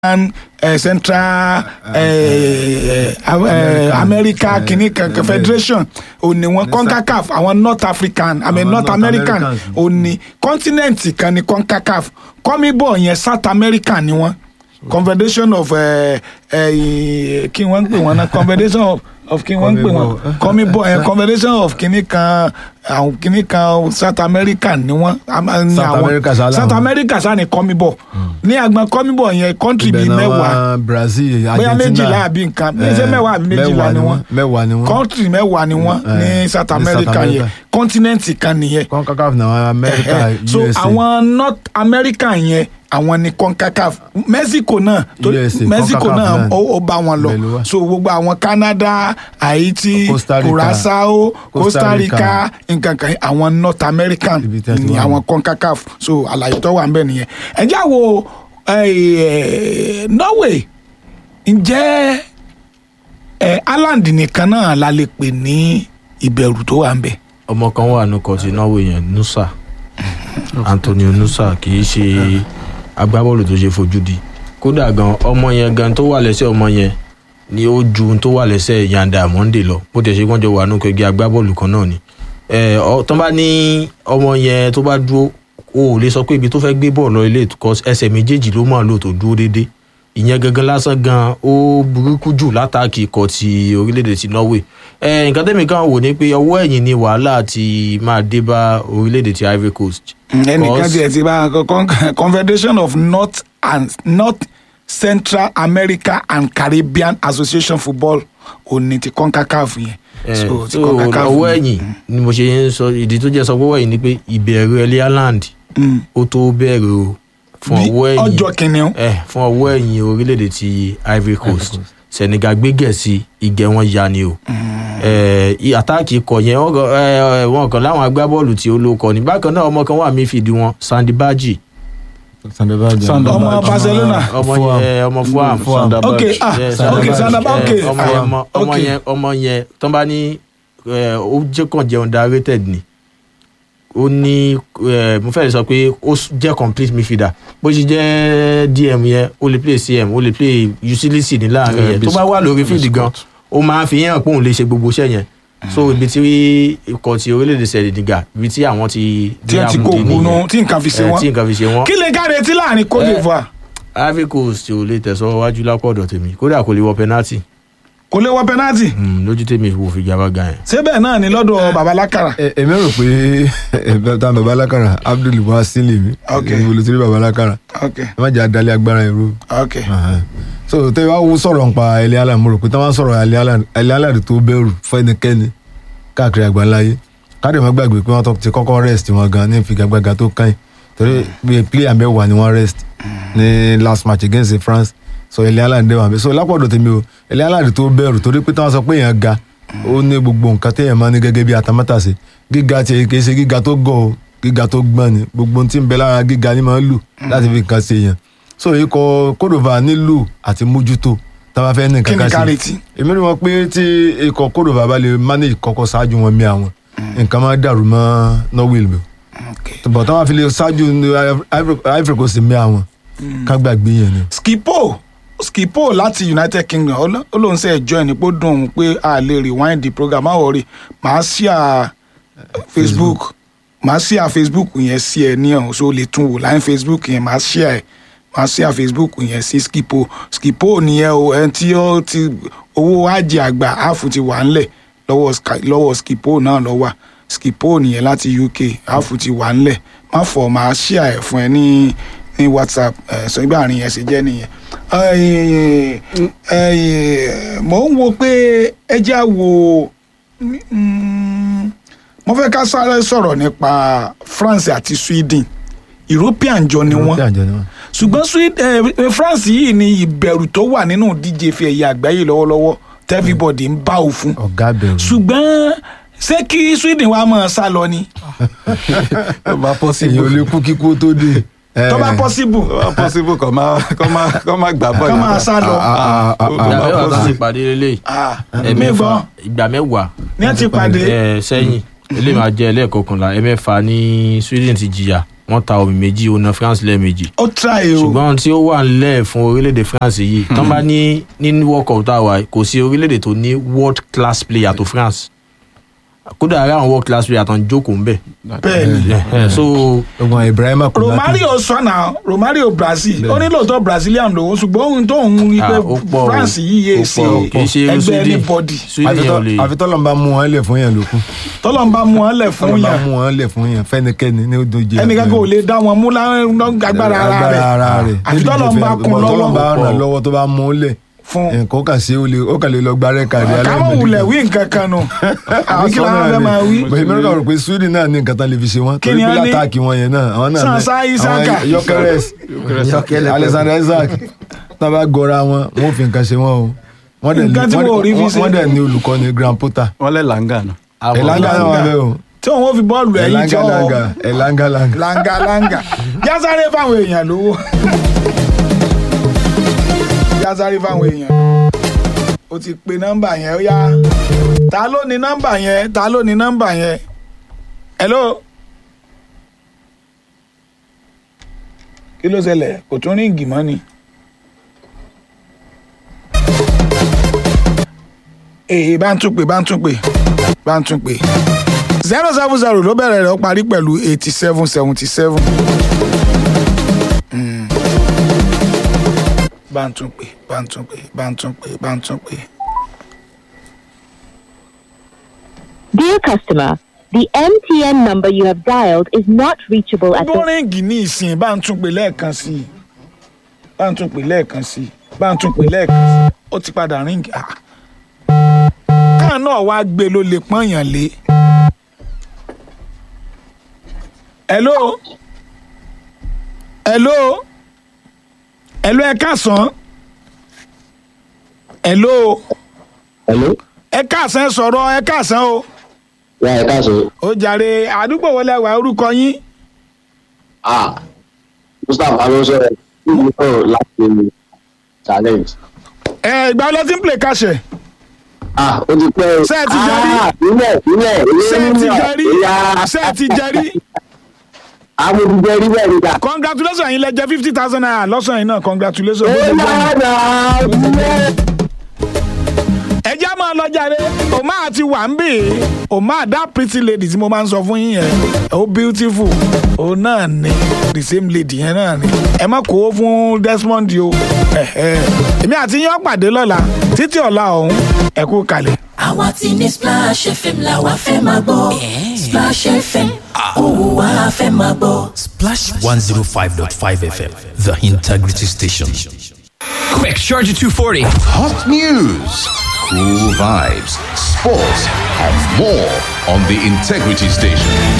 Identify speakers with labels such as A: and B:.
A: uh, Central uh, uh, uh, America kìíní kan Confederation òní wọn CONCACAF àwọn North African I mean
B: Àwọn
A: North
B: North
A: American
B: Americans.
A: òní continent kan ní CONCACAF CONMEBOL yẹn South America ni wọn Confederation of uh, uh, kí wọ́n ń pè wọ́n náà Confederation of of kí wọ́n ń pè wọ́n CONMEBOL yẹn Confederation of kìíní kan àwọn kìíní kan South America ni wọ́n a máa ní
B: South
A: àwọn
B: America sá
A: South
B: làwọn.
A: America sá ni CONMEBOL ní àgbọn CONMEBOL yẹn country
B: ibẹ̀
A: bíi
B: náà
A: mẹ́wàá
B: wá Brazil
A: bóyá
B: Argentina
A: méjìlá àbí nǹkan ṣé
B: Eh,
A: mẹ́wàá àbí méjìlá ni wọ́n
B: mẹ́wàá ni wọ́n
A: kọ́ńtì mẹ́wàá ni wọ́n
B: Eh,
A: ní
B: ní
A: South
B: South
A: America yẹn
B: America.
A: kọ́ńtínẹ́ǹtì kan nìyẹn
B: CONCACAF náà America
A: Eh, so
B: USA
A: àwọn North America yẹn àwọn ni CONCACAF Mexico náà torí
B: USA,
A: Mexico
B: CONCACAF
A: náà
B: náà.
A: ó ó bá wọn lọ
B: Ibẹ̀ ló wà.
A: so gbogbo àwọn Canada Haiti
B: Costa Rica.
A: Curacao Costa
B: Costa
A: Rica
B: Rica.
A: nǹkan kan àwọn North American
B: Ibi tí a ti
A: ni
B: wà.
A: àwọn CONCACAF so àlàyé tó wà ń bẹ nìyẹn ẹ já wo eh, Norway ǹjẹ́ ẹ Ireland nìkan náà la lè pè ní ìbẹ̀rù tó wà ń bẹ̀.
C: ọmọ kan wà ní kọtí norway yẹn nusa antonio nusa kì í ṣe agbábọ́ọ̀lù tó ṣe fojú di kódà gan ọmọ yẹn gan tó wà lẹ́sẹ̀ ọmọ yẹn ni ó ju ohun tó wà lẹ́sẹ̀ yanda monday lọ bó tẹ̀ ṣe wọ́n jọ wà ní kẹgbẹ́ agbábọ́ọ̀lù kan náà ni ẹ ọ tó bá ní ọmọ yẹn tó bá dúró o ò lè sọ pé ibi tó fẹ́ gbé bọ́ọ̀lù lọ ilé ìtukọ̀ ẹsẹ̀ méjèèjì ló máa lò tó dúró déédéé ìyẹn gangan lásán gan ó burúkú jù látàkì ikọ̀ ti orílẹ̀-èdè ti norway ẹ nǹkan tẹ́mi kan wò ni pé ọwọ́ ẹ̀yìn ni wàhálà ti máa dé bá orílẹ̀-èdè ti ivory coast.
A: ẹnìkan
C: Because-
A: tiẹ̀ ti bá con- confederation of north and north central america and caribbean association football òní ti concacaf yẹn.
C: Eh,
A: so ti
C: so
A: CONCACAF
C: ọwọ́
A: yẹn.
C: ẹ̀yìn ni mo ṣe ń sọ ìdí tó jẹ́ sọ pé ọwọ́ ẹ̀yìn ni pé ìbẹ̀rù ẹlẹ́ ireland
A: Mm.
C: ó tó bẹ̀rẹ̀ o fún
A: Bí
C: ọwọ́ ẹ̀yìn
A: ọjọ́ kìnìún.
C: ẹ fún ọwọ́ ẹ̀yìn orílẹ̀-èdè ti ivory coast senegal gbé gẹ̀ẹ́sì ìgẹ̀ wọn ya ni o ẹ i- àtáàkì ikọ̀ yẹn wọ́n kàn- ẹ, ẹ, wọn kàn láwọn agbábọ́ọ̀lù tí ó ló kọ ní bákan náà ọmọ kan wà mí fìdí wọn sandy baji
B: Sandabaji.
A: Sandabaji. Ọmọ Barcelona.
C: ọmọ
B: Fulham.
C: yẹn ọmọ fuam
B: Fulham.
A: ok ah
C: Yes,
A: ok
C: Sandabaji.
A: sandaba ok
C: Eh, ọmọ yẹn mọ- ọmọ
A: ok.
C: yẹn ọmọ yẹn tó bá ní eh, ó jẹ́ kàn jẹ́ underrated ni ó ní eh, mo fẹ́ lè sọ pé ó s- jẹ́ complete midfielder bó ṣe jẹ́ dm yẹn ó lè play cm ó lè play utility ní láàrin
D: Eh,
C: yẹn tó
D: bis-
C: bá wà lórí field gan ó máa ń fi hàn pé òun lè ṣe gbogbo iṣẹ́ yẹn so ibi tí ikọ̀ ti orílẹ̀-èdè sẹ̀dẹ̀dìgà ibi tí àwọn ti
A: tí wọ́n ti kó
C: amúdé
A: ògùn
C: nìyẹn.
A: tí nǹkan fi ṣe
C: Eh,
A: wọ́n.
C: tí nǹkan fi ṣe wọ́n
A: kí lè ká retí láàrin cote
C: Eh,
A: divoire
C: ivory coast ò lè tẹ̀síwájú lápò ọ̀dọ̀ tèmi kódà kò lè wọ penalty
A: kò lè wọ penalty
C: Mm, lójú tèmi wò fi gabaga yẹn.
A: ṣé bẹ́ẹ̀ náà ni lọ́dọ̀ babalákàrà.
B: Ẹ- èmi rò pé ẹ̀bẹ̀ tá baba alákàrà abdul wasil mi
A: Ok.
B: èmi olùtúrí baba alákàrà
A: ok
B: ẹ má jẹ́ adalẹ̀ agbára ìró.
A: ok
B: so tẹ́ wá wo sọ̀rọ̀ nípa ẹlẹ́ àlà mo rò pé tí wọ́n sọ̀rọ̀ ẹlẹ́ àlà tó bẹ̀rù fún ẹnikẹ́ni káàkiri àgbáńláyé káàdì má gbàgbé pé wọ́n tó ti kọ́kọ́ rest wọn gan ní ìfigagbága tó kàn yín torí bí player mẹ́wàá ni wọ́n rest ní last match against France so ẹlẹ́ àlà ń dẹ́wọ̀n bẹ́ẹ̀ so lápọ̀dọ̀ tèmi o ẹlẹ́ àlà tó bẹ̀rù torí pé tí wọ́n sọ pé èèyàn ga ó ní gbogbo nǹkan téèyàn máa ní gẹ́gẹ́ bí atamátàsé gíga tiẹ̀ kì í ṣe gíga tó gọ̀ o gíga tó gbọ́n ni gbogbo ohun tí ń bẹ lára gíga ni máa ń lù láti fi nǹkan ṣe èèyàn so ikọ̀ kódòvà nílò àti mójútó tá a bá fẹ́ ní
A: kí
B: nǹkan
A: ni ká
B: kan sí
A: retí.
B: èmi ni wọn pé tí ikọ̀ kódòvà bá lè manage kọ́kọ́ ṣáájú wọn mí àwọn nǹkan máa dàrú mọ́ norway lò
A: ok
B: bọ̀ táwọn fi lè ṣáájú ní Ivory- Ivory Coast mí àwọn ká gbàgbé yẹn ni.
A: skipo skipo láti united kingdom ó ló- ó lóun ṣe ẹjọ́ ẹ̀ ní pé ó dùn òun pé a lè rewind the program má wọrí màá ṣíà facebook màá ṣíà facebook yẹn sí ẹ ní ọ̀hún so o lè tún wò láyé facebook yẹn màá ṣíà ẹ màá ṣíà facebook yẹn sí skipo skipo nìyẹn o ẹni tí ó ti owó ajé àgbà áàfù ti wà ńlẹ̀ lọ́wọ́ Sk- lọ́wọ́ skipo náà lọ wà skipo nìyẹn láti uk áàfù ti wà ńlẹ̀ má fọ̀ màá ṣíà ẹ̀ fún ẹ ní ní whatsapp ẹ sọ ibà àárín yẹn ṣe jẹ́ nìyẹn Ẹ̀yin, ẹ̀yin, mò ń wo pé ẹ já wo mm, mo fẹ́ ká sáré sọ̀rọ̀ nípa France àti Sweden European jọ ni wọ́n
B: Tí àjọ ni wọ́n.
A: ṣùgbọ́n Sweden eh, France yìí ni ìbẹ̀rù tó wà nínú díje ife ẹ̀yẹ àgbáyé lọ́wọ́lọ́wọ́ tẹ́fíbọ̀dì ń bá òfun
B: ọ̀gá bẹ̀rù.
A: ṣùgbọ́n ṣé kí Sweden wá máa sá lọ ni
D: tó bá
B: èyàn ò
D: possible
B: lè kú kíkú tó dé.
A: tó bá possible
D: tó bá possible kọ́ máa kọ́ máa kọ́ máa gbà bọ́ọ̀lù.
A: kọ́ máa sá lọ
B: Ah, ah, ah,
D: Tó
C: ìgbà
D: bá
C: mẹ́wàá tó ti
D: possible.
C: pàdé lélẹ̀
A: Ah, mi
C: ẹ̀mẹ́fà
A: gbọ́
C: ìgbà mẹ́wàá
A: ní ẹ ti pàdé
C: ẹ̀ sẹ́yìn eléyìí máa jẹ́ ẹlẹ́ẹ̀kọkànlá ẹ̀mẹ́fà ní Sweden ti jìyà wọ́n ta omi méjì ó na france lẹ́ẹ̀mejì
A: ó try o
C: ṣùgbọ́n tí ó wà nílẹ̀ fún orílẹ̀-èdè france yìí tán bá ní ní world cup tá a wà yìí, kò sí orílẹ̀-èdè tó ní world class player tó france kódà ara àwọn world class player tó ń jókòó ń bẹ̀
A: bẹ́ẹ̀ ni
C: so
B: ọgbọ̀n ibrahima kò
A: romario sọnà romario brazil ó ní lóòótọ́ brazilian lòun ṣùgbọ́n ohun tó ń rí pé
C: Ah, ó pọ̀ o.
A: france yìí yé
C: Ó
A: ṣe
C: pọ̀ o. Kì í ṣe irú
A: ẹgbẹ́
C: Sweden.
A: anybody
C: sweden yẹn ò lè
B: àfitọ́lọ́ ń bá mú wọn lẹ̀ fún yẹn lókun
A: tọ́lọ́ ń bá mú wọn lẹ̀ fún
B: tọ́lọ́ ń bá
A: yàn
B: mú wọn lẹ̀ fún yẹn fẹ́nikẹ́ni ní ojú
A: ẹnìkan kò lè dá wọn mú lágbára ara rẹ̀
B: ara rẹ̀
A: àfi tọ́lọ́ ń bá kun
B: tọ́lọ́ ń bá
A: lọ́wọ́
B: ràn lọ́wọ́ tó bá mú un lẹ̀
A: fún
B: nǹkan ó kà sí ó lè ó kà lè lọ gbárẹ́ kàrí
A: káwọn wulẹ̀ wí nǹkan kan nù àwọn kí làwọn fẹ́ máa wí.
B: bẹ́ẹ̀ mi rò pé sweden náà ní nǹkan tán lè fi ṣe wọ́n
A: Kí
B: torí
A: ni
B: pé
A: wọ́n ní?
B: látàkì wọn yẹn náà àwọn náà
A: Sansa Isaka.
B: yọkẹrẹs alexander isaac tá a bá gọra wọn wọn ò fi nǹkan ṣe wọn o wọ́n dẹ̀ ní-
A: Nǹkan tí
B: wọ́n-
A: wọn ò rí fi
B: wọ́n-
A: ṣe.
B: wọ́n dẹ̀ ní olùkọ́ni grand porter
D: wọ́n lẹ̀ làǹgà nù.
B: elanga náà wà bẹ́ẹ̀ o
A: tí wọn ò fi bọ́ọ̀lù ẹ̀yìn tí
B: elanga
A: wọn
B: langa elanga langa
A: langa langa yásáré fáwọn èèyàn lówó yásáré fáwọn èèyàn o ti pe nọ́mbà yẹn ó yá ta ló ní nọ́mbà yẹn ta ló ní nọ́mbà yẹn hello kí ló ṣẹlẹ̀ kò tún ríǹgì mọ́ ni. èyí bá ń tún pè bá ń tún pè bá ń tún pè zero seven zero ló bẹ̀rẹ̀ rẹ̀ ó parí pẹ̀lú eighty seven seventy seven. bá ń tún pè bá ń tún pè bá ń tún pè bá ń tún pè.
E: Dear customer, the MTN number you have dialed is not reachable at
A: bó
E: the
A: ríǹgì ní ìsìn bá ń tún pè lẹ́ẹ̀kan sí i bá ń tún pè lẹ́ẹ̀kan sí i bá ń tún pè lẹ́ẹ̀kan sí i ó ti padà ríǹgì. ah. káà náà wá gbé ló lè pọ́nyàn lé. hello hello hello ẹ káàsán hello
F: Hello.
A: ẹ káàsán ẹ sọ̀rọ̀ ẹ káàsán o
F: Ya ẹ káàsán.
A: ó jàre àdúgbò wọlé wà orúkọ yín
F: Ah, Mustapha ló sọ̀rọ̀ kí ni sọ̀rọ̀ láti challenge.
A: ẹ ìgbà wọlé tí ń play káṣẹ
F: Ah, ó ti pẹ́ o.
A: Ṣé ẹ ti jẹ́rí?
F: Ah, Ilẹ̀ ilẹ̀
A: ṣé ẹ ti jẹrí
F: Ìyá.
A: ṣé ẹ ti jẹrí
F: Àwọn ti jẹ́rí bẹ́ẹ̀ níta.
A: congratulations yín lẹ jẹ fifty thousand naira lọ́sàn yìí náà congratulations.
F: Ó yára ilẹ̀.
A: ẹ já máa lọ jàre òmá àti wà ń bè é òmá that pretty lady tí mo máa ń sọ fún yín yẹn ó beautiful òun náà ni the same lady yẹn náà ni ẹ má kó fún Desmond o ẹ̀hẹ́. èmi àti yín ó pàdé lọ́la títí ọ̀la ọ̀hún ẹ kú kalẹ̀.
G: àwa ti ní splash fm la wa fẹ́ máa gbọ́ splash fm òun wa fẹ́ máa gbọ́.
H: Splash 105.5 FM, the integrity station. Quick, charge at 240.
I: Hot news, cool vibes, sports, and more on the Integrity Station.